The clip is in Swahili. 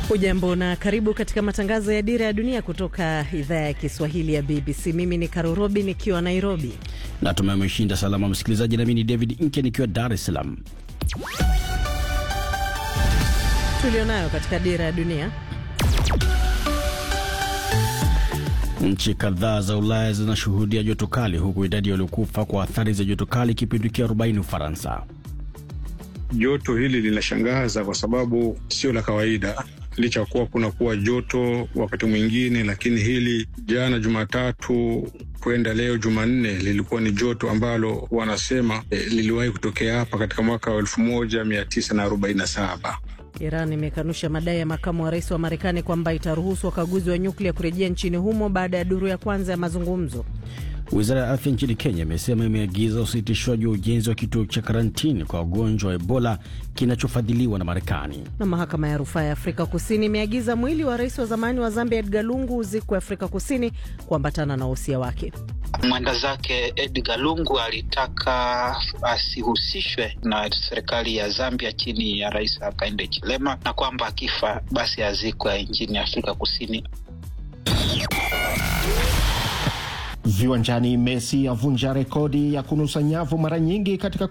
Ujambo na karibu katika matangazo ya Dira ya Dunia kutoka idhaa ya Kiswahili ya BBC. Mimi ni Karurobi nikiwa Nairobi. Natumai umeshinda salama msikilizaji, nami ni David Nke nikiwa Dar es Salaam. Tulionayo katika Dira ya Dunia. Nchi kadhaa za Ulaya zinashuhudia joto kali, huku idadi waliokufa kwa athari za joto kali ikipindukia 40 Ufaransa. Joto hili linashangaza kwa sababu sio la kawaida, licha kuwa kuna kuwa joto wakati mwingine, lakini hili jana Jumatatu kwenda leo Jumanne lilikuwa ni joto ambalo wanasema eh, liliwahi kutokea hapa katika mwaka wa elfu moja mia tisa na arobaini na saba. Iran imekanusha madai ya makamu wa rais wa Marekani kwamba itaruhusu wakaguzi wa nyuklia kurejea nchini humo baada ya duru ya kwanza ya mazungumzo. Wizara ya afya nchini Kenya imesema imeagiza usitishwaji wa ujenzi wa kituo cha karantini kwa wagonjwa wa Ebola kinachofadhiliwa na Marekani. Na mahakama ya rufaa ya Afrika Kusini imeagiza mwili wa rais wa zamani wa Zambia Edgar Lungu uzikwe Afrika Kusini kuambatana na wosia wake. Mwenda zake Edgar Lungu alitaka asihusishwe na serikali ya Zambia chini ya Rais Hakainde Hichilema, na kwamba akifa basi azikwe nchini Afrika Kusini. Viwanjani, Messi avunja rekodi ya kunusa nyavu mara nyingi katika